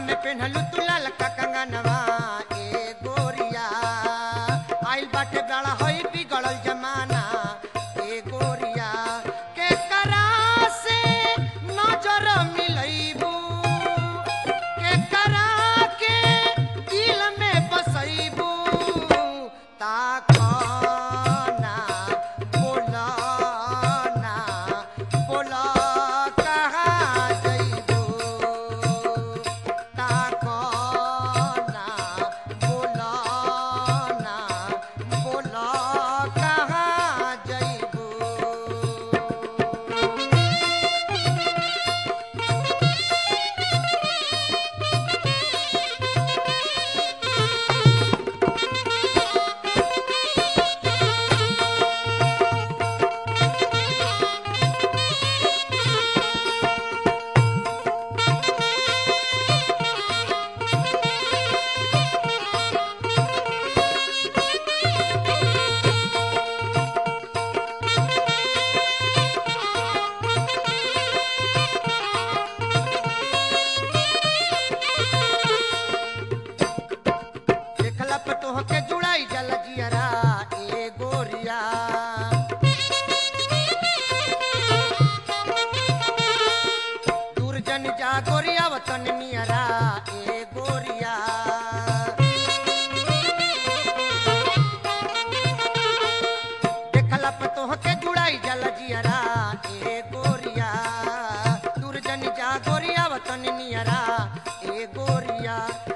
में पेन्हलू तू ललका कंगनवा ए गोरिया आइल बाटे बड़ा होई बिगड़ल जमाना ए गोरिया के करा से नजर मिलैबू के करा के दिल में बसैबू ताकना बोलना बोला कहाँ जइबू ताकना बोलना बोला कहाँ जइबू देखला पे तोहके जुड़ाई जल जियरा ए गोरिया दूर जन जा गोरिया वतन नियरा ए गोरिया देखला पे तोहके जुड़ाई जल जियरा ए गोरिया दूर जन जा गोरिया वतन नियरा ए गोरिया